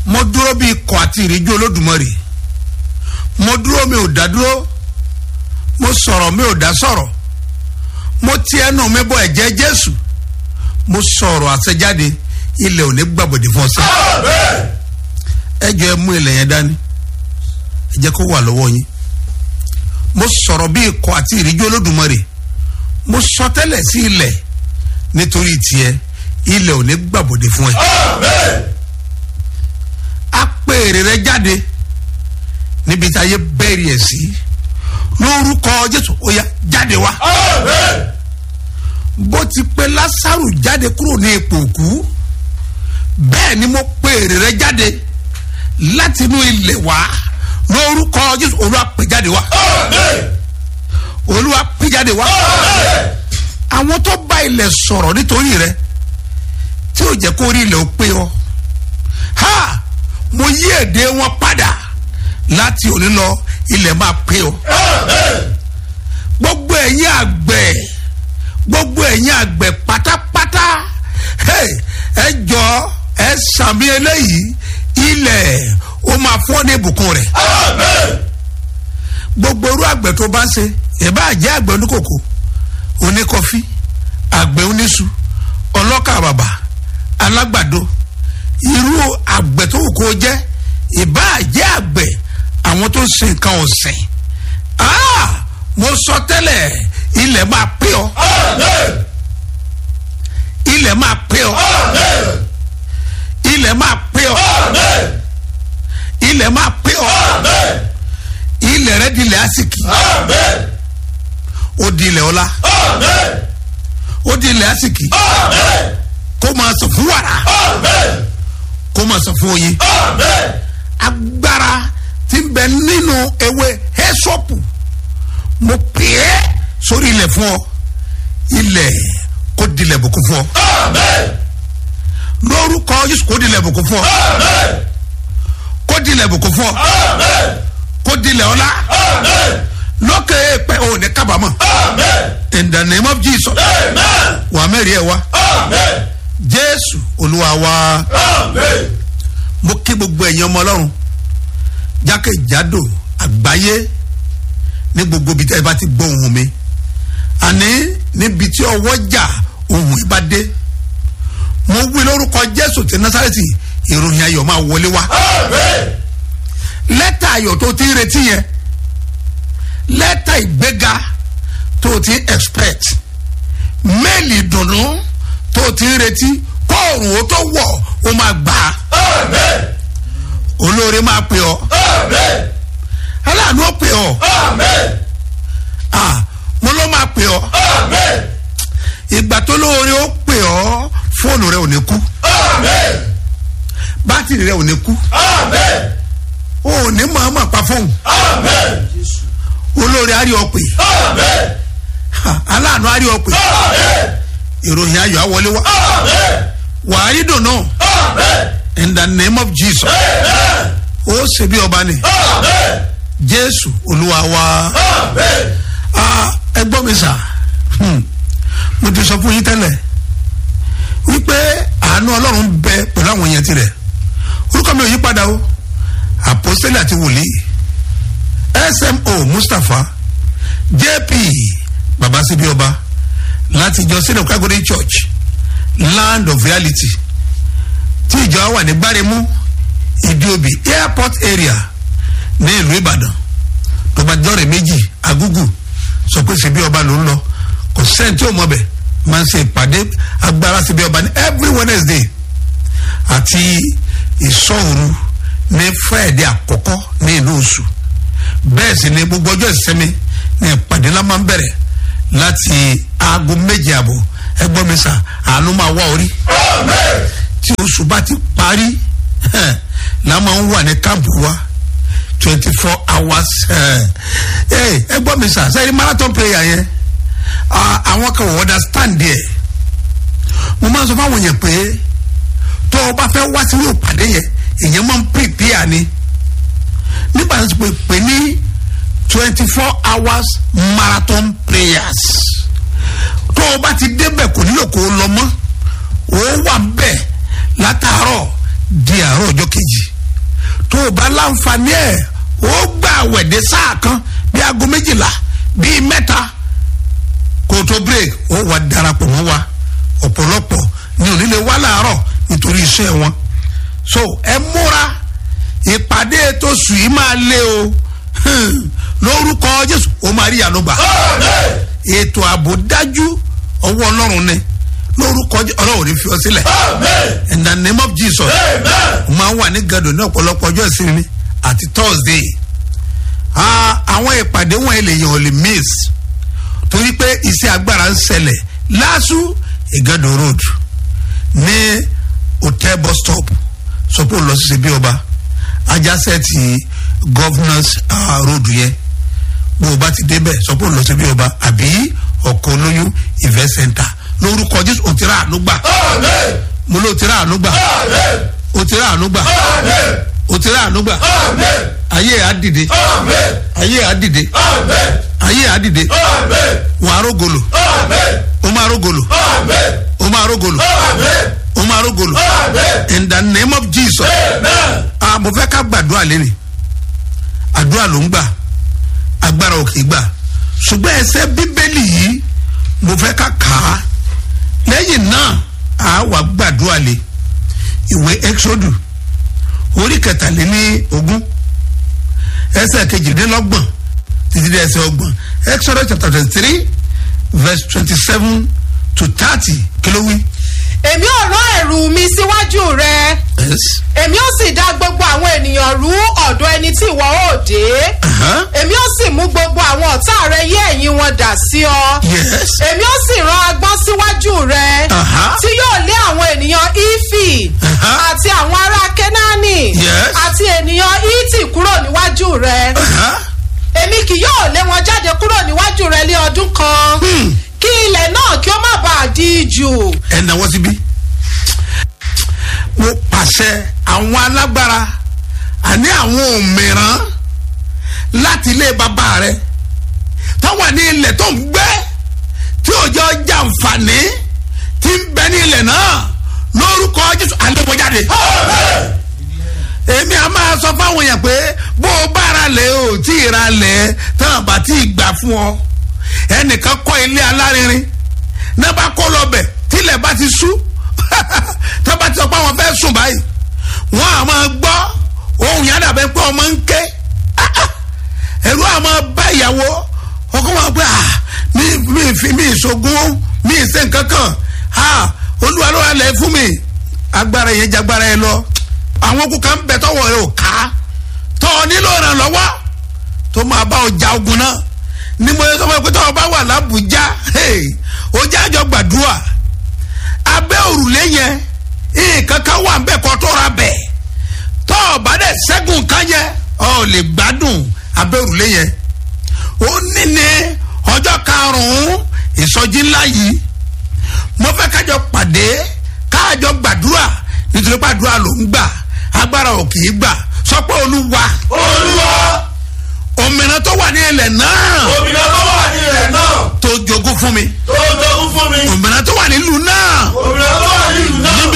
mo dúró bí ikọ̀ àti ìríjú olódùmarè mo dúró mi ò dá dúró mo sọ̀rọ̀ mi ò dá sọ̀rọ̀ mo ti ẹnu mi bọ ẹ̀jẹ̀ jésù mo sọ̀rọ̀ àṣẹjáde ilẹ̀ ò ní gbàbọ̀dé fún ọsẹ ẹ jọ ẹ mú ilẹ̀ yẹn dání ẹ jẹ́ kó wà lọ́wọ́ yín mo sọ̀rọ̀ bí ikọ̀ àti ìríjú olódùmarè mo sọ tẹ́lẹ̀ sí ilẹ̀ nítorí tiẹ̀ ilẹ̀ ò ní gbàbọ̀dé fún ẹ a pè èrè rẹ jáde níbi tí ayé bẹ́ẹ̀rì ẹ̀ sí lórúkọ jésù ó yá jáde wá bó ti pe lásàrù jáde kúrò ní ipò òkú bẹ́ẹ̀ ni mo pè èrè rẹ jáde láti inú ilẹ̀ wá lórúkọ jésù olúwa pè jáde wá olúwa pè jáde wá àwọn tó bá ilẹ̀ sọ̀rọ̀ nítorí rẹ tí ò jẹ́ kó rí ilẹ̀ ó pé ọ ha mo yí èdè wọn padà láti òní lọ ilẹ̀ máa pé ọ gbogbo ẹ̀yin àgbẹ̀ gbogbo ẹ̀yin àgbẹ̀ pátápátá hey, ẹ jọ ẹ sàmì eléyìí ilẹ̀ ó máa fọ́ ní ìbùkún rẹ̀ gbogbo irú àgbẹ̀ tó bá ń ṣe ìbá jẹ́ àgbẹ̀ oníkòkò oníkọfí àgbẹ̀ oníṣu ọlọ́kà bàbà alágbàdo irú àgbẹ̀ tó wù kó jẹ́ ìbá jẹ́ àgbẹ̀ àwọn tó ń ṣe nǹkan ọ̀sìn ah mo sọ tẹ́lẹ̀ ilẹ̀ máa pé ọ ilẹ̀ máa pé ọ ilẹ̀ máa pé ọ ilẹ̀ máa pé ọ ilẹ̀ rẹ di ilẹ̀ asiki ó di ilẹ̀ ọlá ó di ilẹ̀ asiki kó máa sọ fún wàrà kó máa sọ fún oyin agbára tí ń bẹ nínú ewé hẹ́sọ́pù mo pè é sórí ilẹ̀ fún ọ ilẹ̀ kó dilẹ̀ bùkún fún ọ lórúkọ yusuf kó dilẹ̀ bùkún fún ọ kó dilẹ̀ bùkún fún ọ kó dilẹ̀ ọlá lókè èèpẹ̀ ò ní kábàámọ̀ in the name of jesus wà mẹ́rin ẹ̀ wá jésù olúwa wá mo kí gbogbo ẹ̀yin ọmọ ọlọ́run jákèjádò àgbáyé ní gbogbo ibi tí ẹ bá ti gbọ́ ohun mi àní níbi tí ọwọ́ jà ohun ìbá dé mo wí lórúkọ jésù ti násàrẹ́tì ìròyìn ayọ̀ máa wọlé wá lẹ́tà ayọ̀ tó ti ń retí yẹn lẹ́tà ìgbéga tó ti ń expect méèlì ìdùnnú tó ti ń retí kóòrùn ó tó wọ̀ ó máa gbà á olóore máa pè ọ́ aláàánú ó pè ọ́ ah mo ló máa pè ọ́ ìgbà tó lóore ó pè ọ́ fóònù rẹ ò ní kú bátìrì rẹ ò ní kú o ò ní mọ̀ọ́mọ̀ pa fóònù olóore á rí ọ pè aláàánú á rí ọ pè ìròyìn ayọ̀ á wọlé wá wàá rí dùnú in the name of jesus ó ṣe bí ọba ni jésù olúwa wa ẹ gbọ́ mi sà mo ti sọ fún yín tẹ́lẹ̀ wípé àánú ọlọ́run bẹ pẹ̀lú àwọn èèyàn tirẹ̀ orúkọ mi ò yí padà o àpọ́sẹ́lẹ̀ àti wòlíì smo mustapha jp babasibi ọba láti ìjọ sílẹ̀ kágódé church land of reality tí ìjọ wà ní gbáremú ìdíobì airport area ní ìlú ìbàdàn tó bá jọrẹ méjì agúgù sọ pé ṣebí ọba ló ń lọ kò sẹ́ni tí ò mọ̀ bẹ̀ máa ń ṣe ìpàdé agbára ṣebí ọba ní every wednesday àti ìsọ̀rù ní friday àkọ́kọ́ ní ìlú oṣù bẹ́ẹ̀ sì ni gbogbo ọjọ́ ìsinmi ní ìpàdé ńlá máa ń bẹ̀rẹ̀ láti aago méje àbọ̀ ẹgbọ́n mi sà àánú máa wá orí tí oṣù bá ti parí la máa ń wà ní káàmpù wa twenty four hours ẹ gbọ́ mi sà sẹ́yìn marathon prayer yẹn àwọn kan wọ́n understand there mo máa ń sọ fáwọn yẹn pé tó o bá fẹ́ wá sí yóò pàdé yẹn èèyàn máa ń prepare ni nígbà tó ti pè pé ní twenty four hours marathon prayers tó o bá ti débẹ̀ kò nílò kó o lọ mọ́ o wà bẹ́ẹ̀ látàárọ̀ di àárọ̀ ọjọ́ kejì bá láǹfààní ẹ̀ ó gbà wẹ̀dẹ̀ sáà kan bí aago méjìlá bíi mẹ́ta kó tó break ó wà darapọ̀ mọ́ wa ọ̀pọ̀lọpọ̀ ní onílé wá láàárọ̀ nítorí iṣẹ́ wọn so ẹ múra ìpàdé tó sùn yìí máa lé o Hmm. lórúkọ jésù ó máa rí ànúgbà ètò ààbò dájú ọwọ́ ọlọ́run ni lórúkọ Jé- ọlọ́run ní fi ọ sílẹ̀ in the name of jesus ó máa ń wà ní gàdò ní ọ̀pọ̀lọpọ̀ ọjọ́ ìsinmi àti thursday Ah, àwọn ìpàdé wọn èlèyàn ò lè miss torí pé iṣẹ́ agbára ń ṣẹlẹ̀ lásù ìgàdò road ní hotel bus stop sọpọ̀ lọ sí ṣebí ọba ajásẹ́ ti governors uh, road yẹn bó o bá ti débẹ̀ sọpọ̀ lọ sí ṣebí ọba àbí ọkọ̀ olóyún event center lórúkọ jésù òtíra ànúgbà mo ló òtíra ànúgbà òtíra ànúgbà òtíra ànúgbà ayé àdìde ayé àdìde ayé àdìde wọn arógolo ó máa rógolo ó máa rógolo ó máa rógolo in the name of jesus ah mo fẹ́ ká gbàdúrà lẹ́nu àdúrà ló ń gbà agbára ò kì í gbà ṣùgbọ́n ẹsẹ̀ bíbélì yìí mo fẹ́ ká kà á lẹ́yìn náà a wà gbàdúrà lé ìwé exodus orí kẹtàléní ogún ẹsẹ̀ kejìdínlọ́gbọ̀n títí dé ẹsẹ̀ ọgbọ̀n exodus chapter twenty three verse twenty seven to thirty kí ló wí. èmi ò rán ẹ̀rù mi síwájú rẹ yes. èmi ó sì dá gbogbo àwọn ènìyàn rú ọ̀dọ̀ ẹni tí ìwọ ó dé Uh-huh. èmi ó sì mú gbogbo àwọn ọ̀tá rẹ yí ẹ̀yìn wọn dà sí ọ yes. èmi ó sì rán agbọ́n síwájú rẹ Uh-huh. tí yóò lé àwọn ènìyàn ífì Uh-huh. àti àwọn ará kẹ́nání Yes. àti ènìyàn íìtì kúrò níwájú rẹ Uh-huh. èmi kì yóò lé wọn jáde kúrò níwájú rẹ ní ọdún kan Hmm. kí ilẹ̀ náà kí ó má bàa di jù. ẹ náwó síbí. mo pàṣẹ àwọn alágbára àní àwọn òmìrán láti ilé bàbá rẹ táwọn ní ilẹ̀ tó ń gbé tí òjò jàǹfààní ti ń bẹ ní ilẹ̀ náà lórúkọ jésù àlewọjáde. èmi a máa sọ fáwọn èèyàn pé bó o bá ra lẹ̀ o tí ì ra lẹ̀ tán àbá tí ì gbà fún ọ ẹnìkan kọ́ ilé alárinrin náà bá kó lọ bẹ̀ tílẹ̀ bá ti sú tó bá ti sọ pé àwọn fẹ́ sùn báyìí wọ́n á máa gbọ́ ohun yàrá dàbẹ́ pé ọmọ ń ké ẹ̀rú àmọ́ bá ìyàwó ọkọ wọn pé ah mi mi fi mi ìṣògùn mi ìṣe nǹkan kan ah olúwa ló wà lẹ̀ fún mi agbára yẹn jagbára yẹn lọ àwọn okùn kan bẹ tọwọ́ rẹ ò ká tọ́ ọ nílò ìrànlọ́wọ́ tó máa bá ọjà ogun náà ní mo yẹ sọ fún ẹ pé tọ́wọ́ bá wà lábùjá ó jẹ́ àjọ gbàdúrà abẹ́ òrùlé yẹn nǹkan kan wà ń bẹ̀ kọ́ tó ra bẹ̀ tọ́ ọ bá dẹ̀ ṣẹ́gun kan yẹn ọ lè gbádùn abẹ́ òrùlé yẹn ó ní ní ọjọ́ karùn-ún ìsọjí ńlá yìí mo fẹ́ kájọ pàdé kájọ gbàdúrà nítorí pàdúrà ló ń gbà agbára ò kì í gbà sọ pé olúwa olúwa òmìnira tó wà ní ilẹ̀ náà òmìnira tó wà ní ilẹ̀ náà tó jogún fún mi tó jogún fún mi òmìnira tó wà nílùú náà òmìnira tó wà ní ìlú náà.